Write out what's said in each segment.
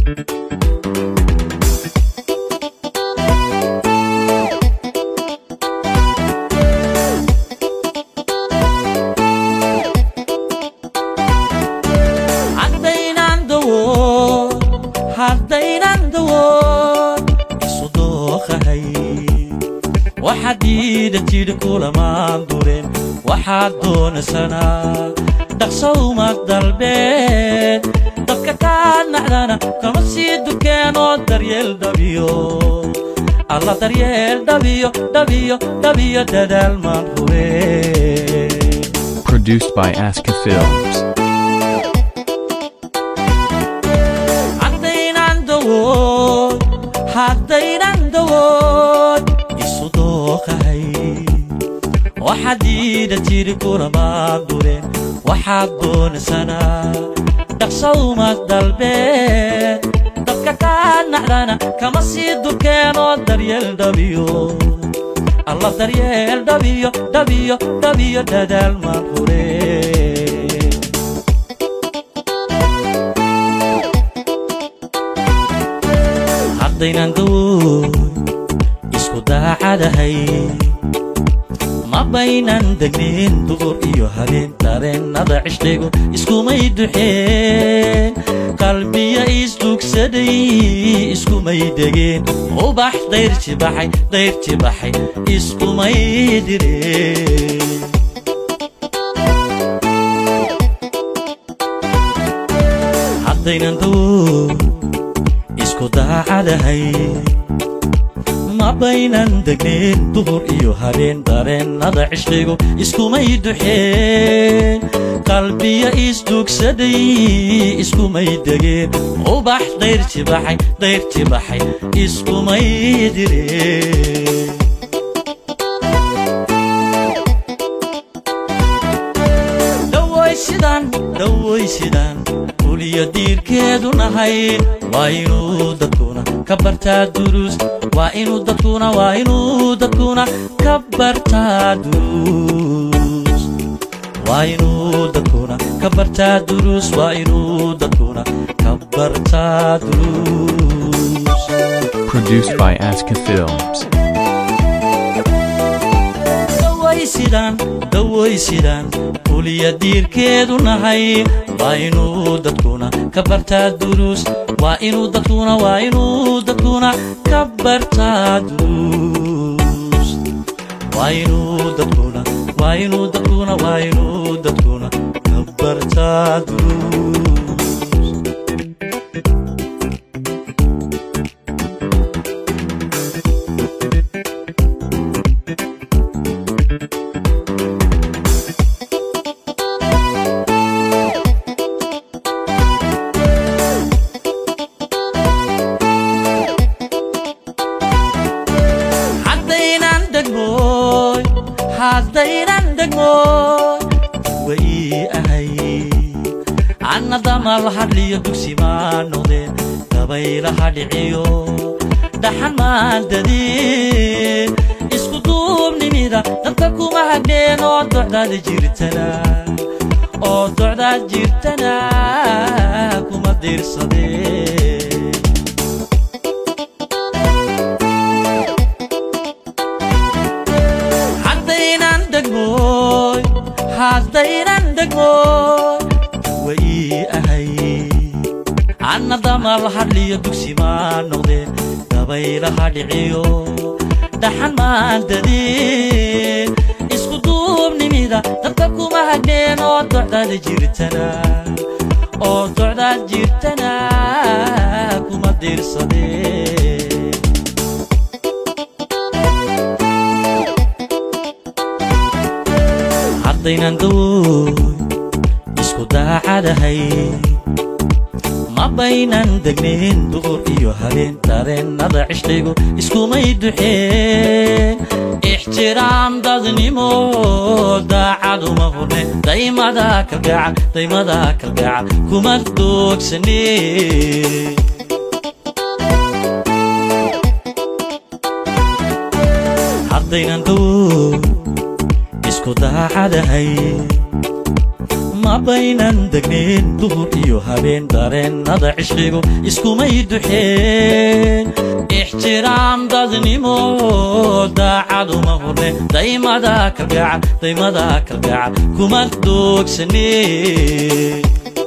haddaynan dawood haddaynan dawood isu dooqahay waxaad diida tidhi kulamaan duren waxaad doonaysanaa dhaqsowma dalbeed dadka kaa nacdana kama sii dukeenoo daryeel dhabiyo alla daryeel dhabiyo dhabiyo dhabiyo dadaal maan huree Produced by Aska Films. haddaynan dawood haddaynan dawood isu dooqahay waxaad diida tiri kulamaan duren waxaad doonaysanaa dhaqsowma dalbeed dadka kaa nacdana kama sii dukeenoo daryeel dhabiyo alla daryeel dhabiyo dhabiyo dhabiyo dadaal maan huree haddaynan dawood isku daacadahay ma baynan degnin duhur iyo habeen dareennada cishligu iskumay duxeen qalbiya isdugsaday iskumay degeen ubax dayrji baxay dayrji baxay iskumay direen haddaynan dawood isku daacadahay ma baynan degnin duhur iyo habeen dareennada cishligu iskumay duxeen qalbiya isdugsaday iskumay degeen ubax dayrji baxay dayrji baxay iskumay direen dhawaysidaan dhawaysidaan uliya diirkeedu nahay waa inuu dadkuna ka bartaa duruus waa inuu dadkuna waa inuu dadkuna ka bartaa duruus waa inuu dadkuna ka bartaa duruus waa inuu dadkuna ka bartaa duruus Produced by Aska Films. dhawaysidaan dhawaysidaan uliya diirkeedu nahay waa inuu dadkuna ka bartaa duruus waa inuu dadkuna waa inuu dadkuna ka bartaa duruus waa inuu dadkuna waa inuu dadkuna waa inuu dadkuna ka bartaa duruus haddaynan degmooy haddaynan degmooy way ahay anna damal hadliyo dugsi maa noqdeen dabaylaha dhiciyo dhaxan maan dadin isku duubnimida dadka kuma hadheen oo docdaada jirtana oo docdaad jirtana kuma diirsadeen haddaynan degmooy haddaynan degmooy way ahay anna damal hadliyo dugsi maa noqdeen dabaylaha dhiciyo dhaxan maan dadin isku duubnimida dadka kuma hadheen oo docdaada jirtana oo docdaad jirtana kuma diirsadeen haddaynan dawood isku daacadahay ma baynan degnin duhur iyo habeen dareennada cishligu iskumay duxeen ixtiraam dadnimo daacaduma hurne daymada kalgacal daymada kalgacal kuma doogsane haddaynan dawood isku daacadahay ma ma baynan degnayn duhur iyo habeen dareennada cishqigu iskumay duxeen ixtiraam dadnimo daacaduma horne daymada kalgacal daymada kalgacal kuma doogsanee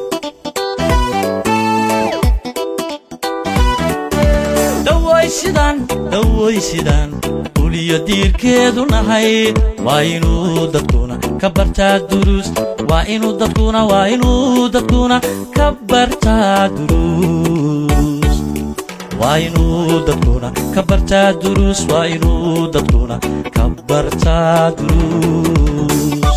dhawaysidaan dhawaysidaan uliyo diirkeedu nahay waa inuu dadkuna ka bartaa duruus waa inuu dadkuna waa inuu dadkuna ka bartaa duruus waa inuu dadkuna ka bartaa duruus waa inuu dadkuna ka bartaa duruus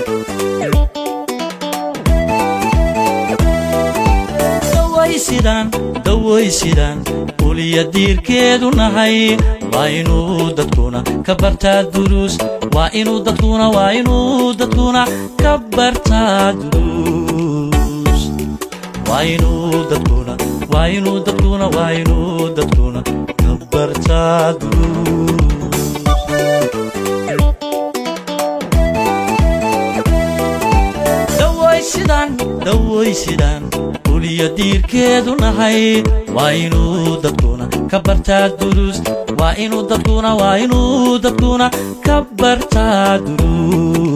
dhawaysidaan dhawaysidaan uliya diirkeedu nahay waa inuu dadkuna ka bartaa duruus waa inuu dadkuna waa inuu dadkuna ka bartaa duruus waa inuu dadkuna waa inuu dadkuna waa inuu dadkuna ka bartaa duruus dhawaysidaan dhawaysidaan uliyo diirkeedu nahay waa inuu dadkuna ka bartaa duruus waa inuu dadkuna waa inuu dadkuna ka bartaa duruus